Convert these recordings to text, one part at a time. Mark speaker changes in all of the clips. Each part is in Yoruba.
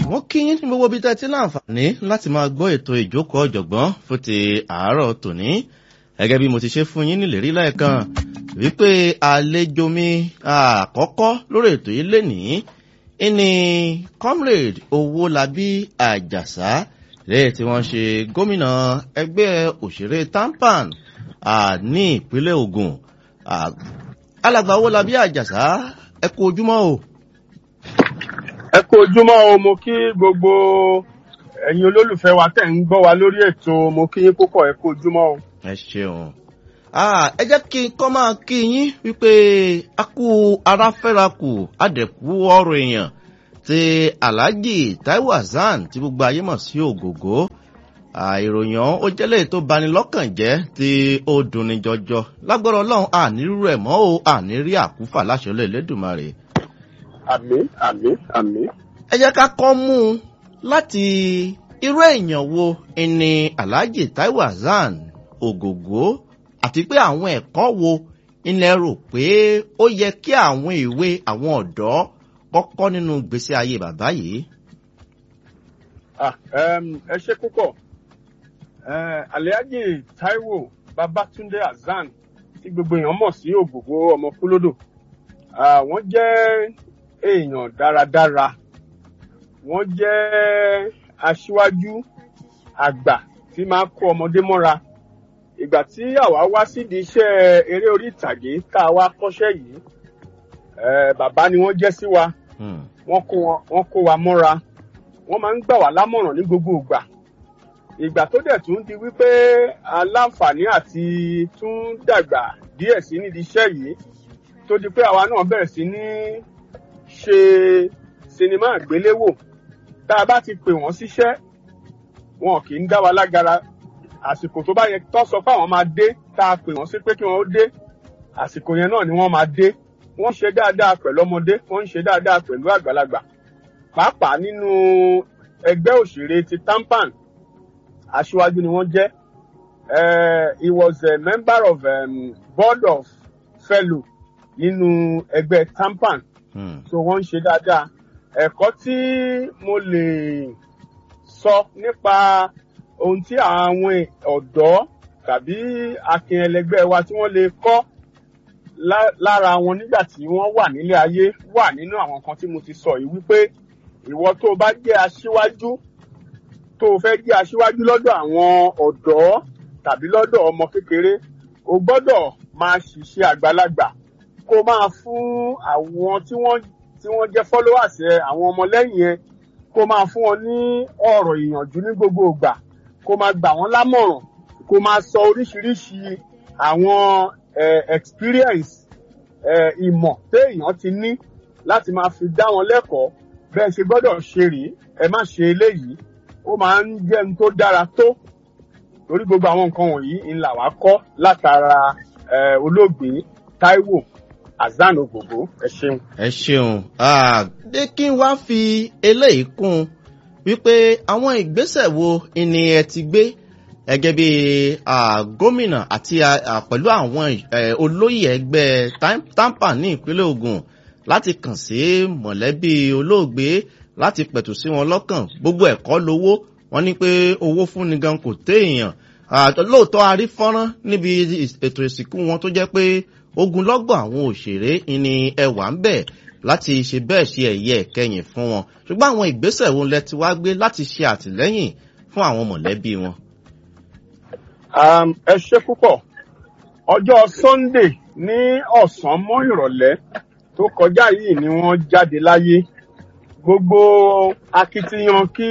Speaker 1: wọ́n kí yín ní gbogbo ibi tẹ́ ti láǹfààní láti máa gbọ́ ètò ìjókòó ọ̀jọ̀gbọ́n fún ti àárọ̀ tòní gẹ́gẹ́ bí mo ti ṣe fún yín nílérí lẹ́ẹ̀kan wípé àlejò mi àkọ́kọ́ lórí ètò yìí lénìí ìní comrade owólabí àjàsá lẹ́yìn tí wọ́n ṣe gómìnà ẹgbẹ́ òṣèré tampan ní ìpínlẹ̀ ogun alàgbà owólabí àjàsá ẹ kú ojúmọ́ o
Speaker 2: ẹ kú ojúmọ́ o mo kí gbogbo ẹ̀yin olólùfẹ́ wa tẹ̀ ń gbọ́ wa lórí ètò mo kí yín púpọ̀ ẹ kú ojúmọ́ o.
Speaker 1: ẹ ṣeun ẹ jẹ́ kí n kọ́ máa kí yín wípé a kú ara fẹ́ra kù àdẹ̀kú ọ̀rọ̀ èèyàn ti alhaji taiwo hasan tí gbogbo ayé mọ̀ sí ògògó ìròyìn ọ̀hún ó jẹ́lẹ̀ tó bani lọ́kàn jẹ́ tí ó dunni jọjọ lágbára ọlọ́run ànírú ẹ̀ mọ́ o ànírí àkúfà láṣẹ olóòlédùmarè
Speaker 2: àmì àmì àmì.
Speaker 1: ẹ jẹ́ ká kọ́ mú un láti irú èèyàn wo ni alhaji taiwo hasan ògògó àti pé àwọn ẹ̀kọ́ wo ilẹ̀ rò pé ó yẹ kí àwọn ìwé àwọn ọ̀dọ́ kọ́kọ́ nínú gbèsè ayé bàbá yìí.
Speaker 2: ẹ ṣe púpọ̀ alhaji taiwo babatunde hasan tí gbogbo èèyàn mọ̀ sí ògògó ọmọ kúlódò wọ́n jẹ́ èèyàn dáradára wọ́n jẹ́ aṣíwájú àgbà tí máa kó ọmọdé mọ́ra ìgbà tí àwa wá sídìí iṣẹ́ eré orí ìtàgé tá a wá kọ́ṣẹ́ yìí bàbá ni wọ́n jẹ́ sí wa wọ́n kó wa mọ́ra wọ́n máa ń gbà wá lámọ̀ràn ní gbogbo ìgbà ìgbà tó dẹ̀ tún di wípé aláǹfààní àti tún dàgbà díẹ̀ sí nídìí iṣẹ́ yìí tó di pé àwa náà bẹ̀rẹ̀ sí ní ṣe sinimá àgbéléwò tá a bá ti pè wọ́n síṣẹ́ wọn kì í dá wa lágara àsìkò tó bá yẹ tó sọ pé àwọn máa dé tá a pè wọ́n sí pé kí wọ́n ó dé àsìkò yẹn náà ni wọ́n máa dé wọ́n ṣe dáadáa pẹ̀lú ọmọdé wọ́n ń ṣe dáadáa pẹ̀lú àgbàlagbà pàápàá nínú ẹgbẹ́ òṣèré ti tampan aṣíwájú ni wọ́n jẹ́ he was a member of um, board of fellow nínú ẹgbẹ́ tampan so wọ́n ń ṣe dáadáa ẹ̀kọ́ tí mo lè sọ nípa ohun tí àwọn ọ̀dọ́ tàbí akin ẹlẹgbẹ́ wa tí wọ́n lè kọ́ lára wọn nígbà tí wọ́n wà nílé ayé wà nínú àwọn kan tí mo ti sọ yìí wípé ìwọ tó o bá jẹ́ aṣíwájú tó o fẹ́ jẹ́ aṣíwájú lọ́dọ̀ àwọn ọ̀dọ́ tàbí lọ́dọ̀ ọmọ kékeré o gbọ́dọ̀ máa ṣiṣẹ́ àgbàlagbà kó máa fún àwọn tí wọ́n tí wọ́n jẹ́ followers ẹ àwọn ọmọlẹ́yìn ẹ kó máa fún wọn ní ọ̀rọ̀ ìyànjú ní gbogbo ìgbà kó máa gbà wọ́n lámọ̀ràn kó máa sọ oríṣiríṣi àwọn experience ìmọ̀ téèyàn ti ní láti máa fi dá wọn lẹ́kọ̀ọ́ bẹ́ẹ̀ ṣe gbọ́dọ̀ ṣe rèé ẹ má ṣe eléyìí ó máa ń jẹ́ ohun tó dára tó torí gbogbo àwọn nǹkan wọ̀nyí ńlá wa kọ́ látara olóògbé taiwo azan ògògó ẹ ṣeun.
Speaker 1: ẹ ṣeun dé kí n wá fi eléyìí kún wípé àwọn ìgbésẹ̀ wo ni ẹ ti gbé gẹ́gẹ́ bí gómìnà àti pẹ̀lú àwọn olóyè ẹgbẹ́ tampa ní ìpínlẹ̀ ogun láti kàn sí mọ̀lẹ́bí olóògbé láti pẹ̀tù sí wọn lọ́kàn gbogbo ẹ̀kọ́ lówó wọn ní pé owó fúnni gan kò téèyàn lóòótọ́ a rí fọ́nrán níbi ètò ìsìnkú wọn tó jẹ́ pé ogunlọ́gbọ̀n àwọn òṣèré ni ẹwà ń bẹ̀ láti ṣe bẹ́ẹ̀ ṣe ẹ̀yẹ ẹ̀kẹyìn fún wọn ṣùgbọ́n àwọn ìgbésẹ̀ wo lẹ ti wá gbé láti ṣe àtìlẹ́yìn fún àwọn mọ̀lẹ́bí wọn.
Speaker 2: ẹ ṣe púpọ̀ ọjọ́ sunday ní ọ̀sán mọ́ ìrọ̀lẹ́ tó kọjá yìí ni wọ́n jáde láyé gbogbo akitiyan kí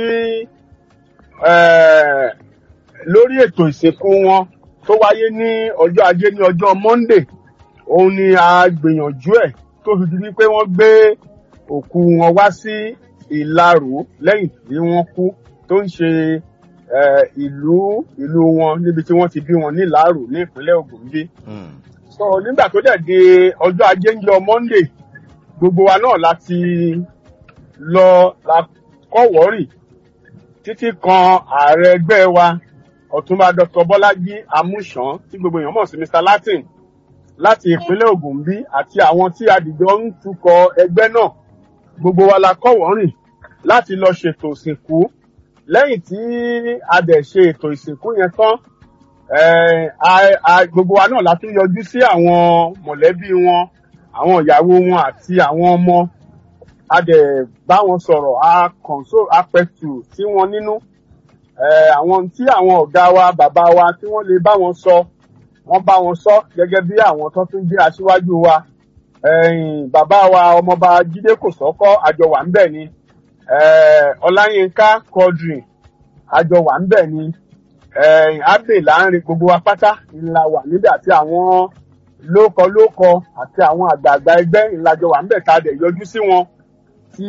Speaker 2: lórí ètò ìsìnkú wọn tó wáyé ní ọjọ́ ajé ní ọjọ́ monday òun ni a gbìyànjú ẹ̀ tó fi di wípé wọ́n gbé òkú wọn wá sí ìlarò lẹ́yìn tí wọ́n kú tó ń ṣe ìlú ìlú wọn níbi tí wọ́n ti bí wọn ní ìlarò ní ìpínlẹ̀ ogun bí. so nígbà tó dẹ̀ di ọjọ́ ajé ń yọ monday gbogbo wa náà láti lọ la kọ́wọ́rì títí kan ààrẹ ẹgbẹ́ wa ọ̀túnba dr bọ́lájí amúṣán tí gbogbo èèyàn mọ̀ sí mr latin láti ìpínlẹ̀ ogun bí àti àwọn tí adìjọ ń tukọ̀ ẹgbẹ́ náà gbogbo wa la kọ́wọ́rìn láti lọ ṣètò ìsìnkú lẹ́yìn tí a dẹ̀ ṣe ètò ìsìnkú yẹn tán eh, a- a- gbogbo wa náà la tún yọjú sí àwọn mọ̀lẹ́bí wọn àwọn ìyàwó wọn àti àwọn ọmọ a dẹ̀ bá wọn sọ̀rọ̀ a console a pẹ̀tù sí wọn nínú Eh, àwọn tí àwọn ọ̀gá wa bàbá wa tí wọ́n lè bá wọn sọ wọ́n bá wọn sọ gẹ́gẹ́ bí àwọn tó tún jẹ́ aṣíwájú wa ẹ̀yìn bàbá wa ọmọọba jídé kò sọ́kọ́ àjọ wà ń bẹ̀ ni Eh, ọláyínká quadri àjọ wà ń bẹ̀ ni ẹ̀yìn abe láàrin gbogbo wa pátá ńlá wà níbẹ̀ àti àwọn lókọ lókọ àti àwọn àgbààgbà ẹgbẹ́ ńlájọ wà ń bẹ̀ tá a dẹ̀ yọjú sí wọn tí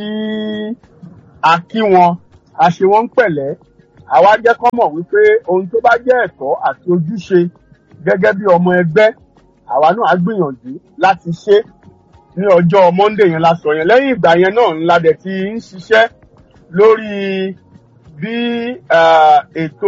Speaker 2: a kí wọn a ṣe wọn ń pẹ̀lẹ́ àwa jẹ́ kọ́ mọ̀ wípé ohun tó bá jẹ́ ẹ̀tọ́ àti ojúṣe gẹ́gẹ́ bí ọmọ ẹgbẹ́ àwa náà á gbìyànjú láti ṣe ní ọjọ́ monday yẹn la sọ yẹn lẹ́yìn ìgbà yẹn náà ńlá dẹ̀ ti ń ṣiṣẹ́ lórí bí ah, ètò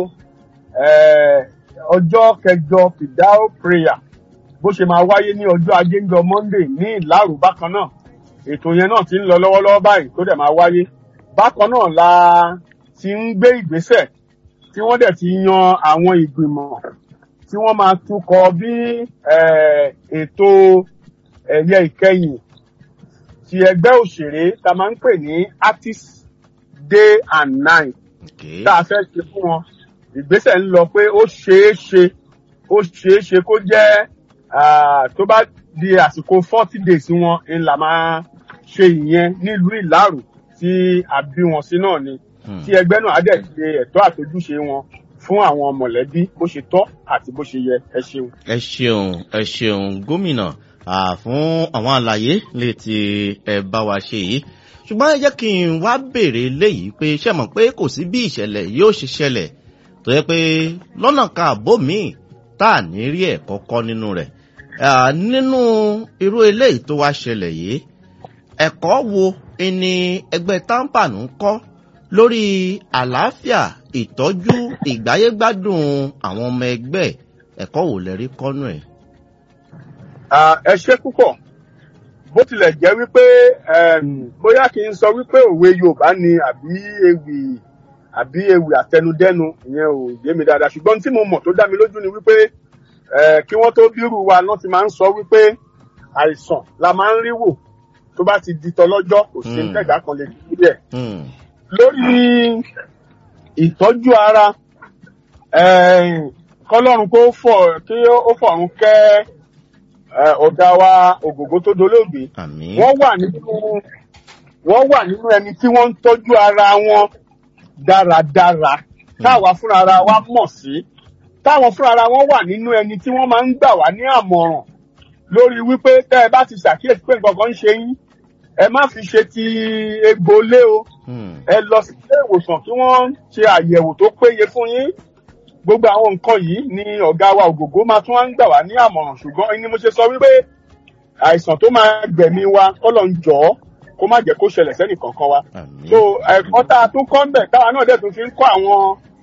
Speaker 2: eh, ọjọ́ kẹjọ fidao prayer bó ṣe máa wáyé ní ọjọ́ ajé ńjọ monday ní ìlàrú bákan náà ètò yẹn náà ti ń lọ lọ́wọ́lọ́wọ́ báyìí tó dẹ̀ máa wáyé bákan náà la ti ń gbé ìgbésẹ̀ tí wọ́n dẹ̀ ti yan àwọn ìgbìmọ̀ tí wọ́n máa tukọ̀ bí eh, ètò ẹ̀yẹ ìkẹyìn ti ẹgbẹ́ òṣèré tá a máa ń pè ní artist day and night
Speaker 1: Okay.
Speaker 2: tá a fẹ́ ṣe fún wọn ìgbésẹ̀ ń lọ pé ó ṣeé ṣe ó ṣeé ṣe kó jẹ́ ah, tó bá di àsìkò forty days wọn ń là máa ṣe ìyẹn nílùú ìlárù tí a bí wọn sí náà ni
Speaker 1: Hmm.
Speaker 2: tí ẹgbẹ́ náà á dẹ̀ ṣe ẹ̀tọ́ àtojúṣe wọn fún àwọn mọ̀lẹ́bí bó ṣe tọ́ àti bó ṣe yẹ ẹ ṣeun.
Speaker 1: ẹ ṣeun ẹ ṣeun gómìnà ah, fún àwọn àlàyé lè ti ẹ bá wa ṣe yìí ṣùgbọ́n ẹ jẹ́ kí n wá béèrè léyìí pé ṣe mọ̀ pé kò sí bí ìṣẹ̀lẹ̀ yóò ṣe ṣẹlẹ̀ tó yẹ pé lọ́nà kan àbó míì tá à ní rí ẹ̀kọ́ kọ́ nínú rẹ̀ Ah, nínú irú eléyìí tó wá ṣẹlẹ̀ yìí ẹ̀kọ́ wo ni ẹgbẹ́ tampan ń kọ́ lórí àlàáfíà ìtọ́jú ìgbáyégbádùn àwọn ọmọ ẹgbẹ́ ẹ̀kọ́ wò lẹ rí kọ́nù ẹ̀.
Speaker 2: Ah, ẹ ṣe púpọ̀ bó tilẹ̀ jẹ́ wípé em, bóyá kí n sọ wípé òwe yorùbá ni àbí ewì àbí ewì àtẹnudẹ́nu ìyẹn ò yé mi dáadáa ṣùgbọ́n tí mo mọ̀ tó dá mi lójú ni wípé eh, kí wọ́n tó bírù wa náà ti máa ń sọ wípé àìsàn la máa ń rí wò tó bá ti di tọlọ́jọ́ kò sí
Speaker 1: Hmm.
Speaker 2: tẹ̀gá kan lè dúró dẹ̀
Speaker 1: Hmm.
Speaker 2: lórí ìtọ́jú ara eh, kọ́lọ́run kó fọ̀ kí ó fọ̀run kẹ́ eh, ọ̀gá wa ògògó tó dolóògbé
Speaker 1: àmì.
Speaker 2: wọ́n wà nínú wọ́n wà nínú ẹni tí wọ́n ń tọ́jú ara wọn dáradára táwa fúnra ara wa mọ̀ sí táwọn fúnra ara wọn wà nínú ẹni tí wọ́n máa ń gbà wá ní àmọ̀ràn lórí wípé tẹ́ ẹ bá ti ṣàkíyèsí pé nǹkan kan ń ṣe yín ẹ má fi ṣe ti egbò lé o
Speaker 1: Hmm.
Speaker 2: ẹ lọ sí ilé ìwòsàn kí wọ́n ṣe àyẹ̀wò tó péye fún yín gbogbo àwọn nǹkan yìí ni ọ̀gá wa ògògó máa tún wá ń gbà wá ní àmọ̀ràn ṣùgbọ́n ni mo ṣe sọ wípé àìsàn tó máa gbẹ̀mí wa kọ́lọ̀ ń jọ ọ́ kó má jẹ́ kó ṣẹlẹ̀ sẹ́nì kankan wa
Speaker 1: àmì.
Speaker 2: so ẹ̀kọ́ tá a tún kọ́ ń bẹ̀ táwa náà dẹ̀ tún fi ń kọ́ àwọn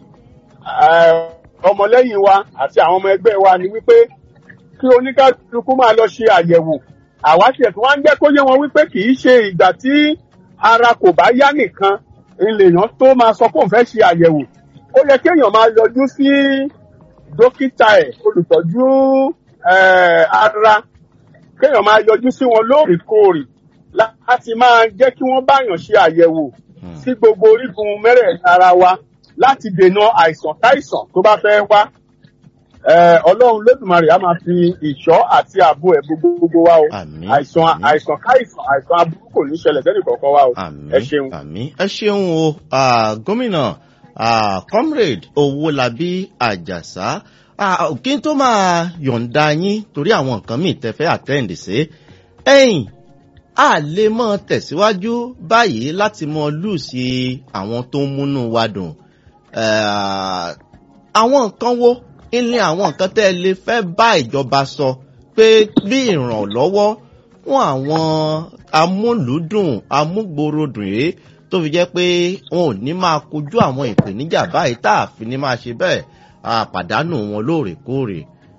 Speaker 2: eh, ọmọlẹ́yìn wa àti àwọn ọmọ ẹgbẹ́ wa ni wípé kí oníkálukú máa lọ ṣe àyẹ̀wò àwa tiẹ̀ tí wọ́n á ń jẹ́ kó yé wọn wípé kì í ṣe ìgbà tí ara kò bá yá nìkan èèyàn tó máa sọ pé òun fẹ́ ṣe àyẹ̀wò ó yẹ kéèyàn máa yọjú sí dókítà ẹ̀ olùtọ́jú eh, ara kéèyàn máa yọjú sí wọn lóòrèkóòrè láti máa jẹ́ kí wọ́n báyàn ṣe àyẹ̀wò
Speaker 1: Hmm.
Speaker 2: sí gbogbo orígun mẹ́rẹ̀ẹ̀rin ara wa láti dènà àìsàn káìsàn tó bá fẹ́ wá. Eh, Ọlọ́run lódùmarè á máa fi ìṣọ́ àti ààbò ẹ̀ gbogbo gbogbo wa o.
Speaker 1: àmì.
Speaker 2: Àìsàn
Speaker 1: àmì.
Speaker 2: àìsàn káìsàn àìsàn aburú kò ní ṣẹlẹ̀ sẹ́nì kọ̀ọ̀kan wa o.
Speaker 1: àmì.
Speaker 2: Ẹ ṣeun.
Speaker 1: àmì. ẹ ṣeun o ah, gómìnà ah, comrade owólabí àjàsá ah, kí n tó máa yọ̀ǹda yín torí àwọn nǹkan míì tẹ fẹ́ attend sí ẹ̀yìn a lè mọ tẹ̀síwájú báyìí láti mọ lùsì àwọn tó ń múnú wa dùn Eh, àwọn nǹkan wo ilé àwọn nǹkan tẹ́ ẹ lè fẹ́ bá ìjọba sọ pé bí ìrànlọ́wọ́ fún àwọn amúlùúdùn amúgbòròdùn yìí tó fi jẹ́ pé wọn ò ní máa kojú àwọn ìpèníjà báyìí tá a fi ní máa ṣe bẹ́ẹ̀ a pàdánù wọn lóòrèkóòrè.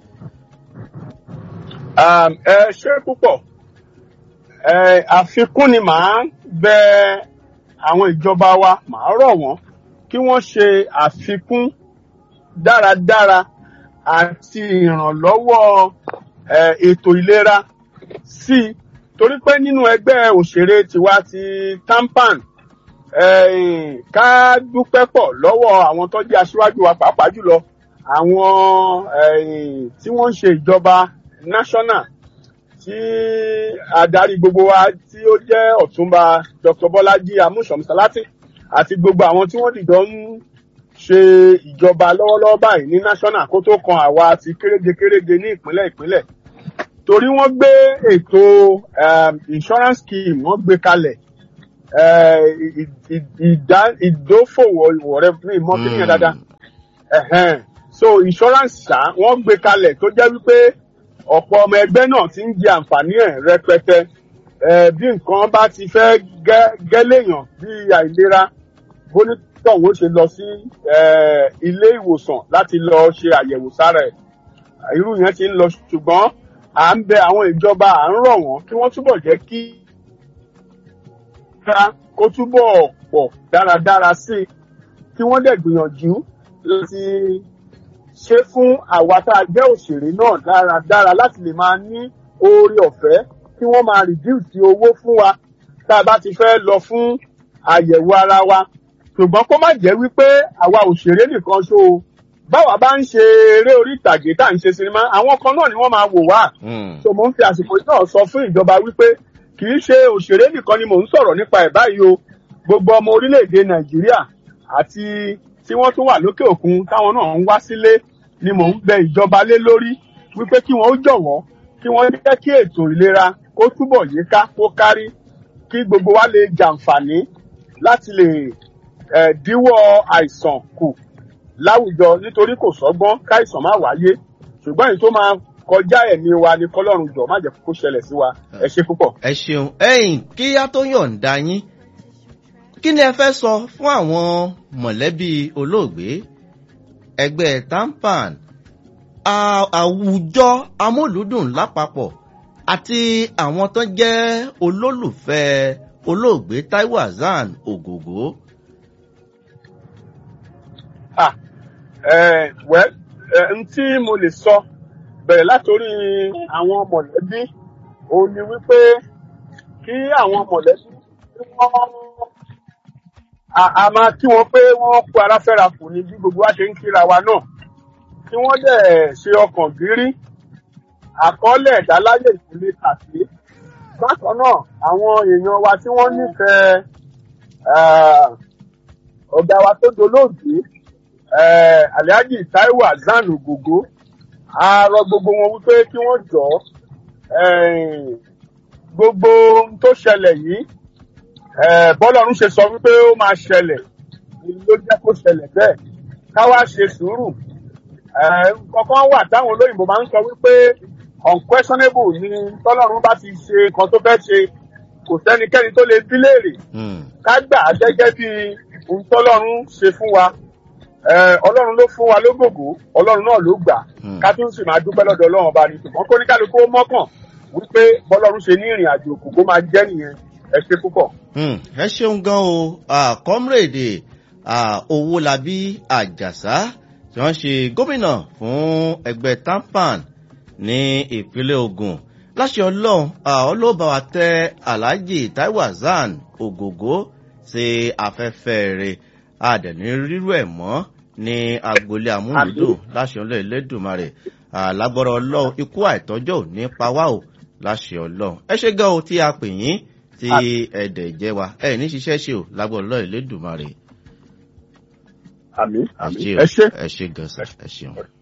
Speaker 2: Um, ẹ ṣe púpọ̀ ẹ àfikún ni màá bẹ àwọn ìjọba wa màá rọ̀ wọ́n kí wọ́n ṣe àfikún dáradára àti ìrànlọ́wọ́ eh, ètò ìlera sí i torí pé nínú ẹgbẹ́ òṣèré tiwa ti tampan eh, ká dúpẹ́ pọ̀ lọ́wọ́ àwọn tó jẹ́ aṣíwájú wa pàápàá jùlọ àwọn eh, tí wọ́n ń ṣe ìjọba national tí adarí gbogbo wa tí ó jẹ́ ọ̀túnba dr bọ́lájí amúṣọ̀mùsálátì àti gbogbo àwọn tí wọ́n dìjọ ń ṣe ìjọba lọ́wọ́lọ́wọ́ báyìí ní national kó tó kan àwa ti kéréje kéréje ní ìpínlẹ̀ ìpínlẹ̀ torí wọ́n gbé ètò um, insurance scheme wọ́n gbé kalẹ̀ eh, ì- ì- ìdá- ìdófòwò ìwọ̀rẹ́ ìmọ̀ kí nìyẹn dáadáa ẹ̀hẹ́n. so insurance ṣá wọ́n gbé kalẹ̀ tó jẹ́ wípé ọ̀pọ̀ ọmọ ẹgbẹ́ náà ti ń jẹ àǹfààní ẹ̀ rẹpẹtẹ Eh, bí nǹkan bá ti fẹ́ gẹ́- gẹ́lẹ́yàn bí àìlera bónítọ̀hún ó ṣe lọ sí eh, ilé ìwòsàn láti lọ ṣe àyẹ̀wò sára ẹ̀ irú yẹn ti ń lọ ṣùgbọ́n à ń bẹ àwọn ìjọba à ń rọ̀ wọ́n kí wọ́n túbọ̀ jẹ́ kí ká kó túbọ̀ pọ̀ dáradára sí i kí wọ́n dẹ̀ gbìyànjú láti ṣe fún àwa tá a jẹ́ òṣèré náà dáradára láti lè máa ní oore ọ̀fẹ́ kí wọ́n máa reduce owó fún wa tá a bá ti fẹ́ lọ fún àyẹ̀wò ara wa ṣùgbọ́n kó má jẹ́ wípé àwa òṣèré nìkan ṣó o báwa bá ń ṣe eré orí ìtàgé tá à ń ṣe sinimá àwọn kan náà ni wọ́n máa wò wá
Speaker 1: Hmm.
Speaker 2: so mo ń fi àsìkò yìí náà sọ fún ìjọba wípé kì í ṣe òṣèré nìkan ni mò ń sọ̀rọ̀ nípa ẹ̀ báyìí o gbogbo ọmọ orílẹ̀-èdè nàìjíríà àti tí wọ́n tún wà lókè òkun táwọn náà ń wá sílé ni mò ń bẹ ìjọba lé lórí wípé kí wọ́n ó jọ̀wọ́ kí wọ́n jẹ́ kí ètò ìlera kó túbọ̀ yíká kó kárí kí gbogbo wa lè jàǹfààní láti lè eh, díwọ́ àìsàn kù láwùjọ nítorí kò sọ́gbọ́n káìsàn má wáyé ṣùgbọ́n èyí tó máa kọjá ẹ̀mí wa ni kọ́lọ́run jọ má jẹ́ kó ṣẹlẹ̀ sí wa ẹ ṣe púpọ̀.
Speaker 1: ẹ ṣeun ẹyìn kí á tó yọ̀ǹda yín kí ni ẹ fẹ́ sọ fún àwọn mọ̀lẹ́bí olóògbé ẹgbẹ́ tampan à- àwùjọ amúlùúdùn lápapọ̀ àti àwọn tó jẹ́ olólùfẹ́ olóògbé taiwo hasan ògògó.
Speaker 2: Ah, eh, well, eh, n tí mo lè sọ bẹ̀rẹ̀ látòrí àwọn mọ̀lẹ́bí òun ni wípé kí àwọn mọ̀lẹ́bí kí wọ́n a a máa kí wọn pé wọ́n kó ara fẹ́ra kù ní bí gbogbo wa ṣe ń kíra wa náà kí wọ́n dẹ̀ ṣe ọkàn gírí àkọọ́lẹ̀ ìdáláyè ìdílé tàbí bákan náà àwọn èèyàn wa tí wọ́n nífẹ̀ẹ́ eh, ọ̀gá wa tó dolóògbé eh, alhaji taiwo hasan ogogo a rọ gbogbo wọn wípé kí wọ́n jọ eh, gbogbo ohun tó ṣẹlẹ̀ yìí eh, bọ́lọ́run ṣe sọ wípé ó máa ṣẹlẹ̀ ló jẹ́ kó ṣẹlẹ̀ bẹ́ẹ̀ ká wá ṣe sùúrù Eh, kankan wà táwọn olóyìnbó máa ń sọ wípé unquestionable ni tọ́lọ́run bá ti ṣe nǹkan tó fẹ́ ṣe kò sẹ́nikẹ́ni tó lè bí léèrè
Speaker 1: Hmm.
Speaker 2: ká gbà á gẹ́gẹ́ bí ohun tọ́lọ́run ṣe fún wa Eh, ọlọ́run ló fún wa lógògó ọlọ́run náà ló gbà
Speaker 1: Hmm.
Speaker 2: ká tún sì máa dúpẹ́ lọ́dọ̀ ọlọ́run ọba ni ṣùgbọ́n kó ní kálukú ó mọ́kàn wípé bọ́lọ́run ṣe ní ìrìn àjò òkú kó máa jẹ́ nìyẹn ẹ ṣe púpọ̀.
Speaker 1: Hmm, ẹ ṣeun gan o Ah, comrade ah, owólabí àjàsá tí wọ́n ṣe gómìnà fún ẹgbẹ́ tampan ní ìpínlẹ̀ ogun láṣẹ ọlọ́run ah, ọlọ́ba wa tẹ alhaji taiwo hasan ògògó sí afẹ́fẹ́ rẹ̀ àdẹ̀ní rírú ẹ̀ mọ́ ní agboolé amúlùdùn láṣẹ ọlọ́run elédùnmarè Ah, lágbọ́rọ̀ ọlọ́run ikú àìtọ́jọ́ ò ní pa wá o láṣẹ ọlọ́run ẹ ṣe gan o tí a pè yín tí ẹ̀dẹ̀ jẹ́ wa ẹ̀ ní ṣiṣẹ́ ṣe o lágbọ́rọ̀ ọlọ́run elédùnmarè
Speaker 2: àmì àmì
Speaker 1: àṣẹ o
Speaker 2: ẹ ṣe.
Speaker 1: ẹ ṣe gan sa ẹ ṣeun.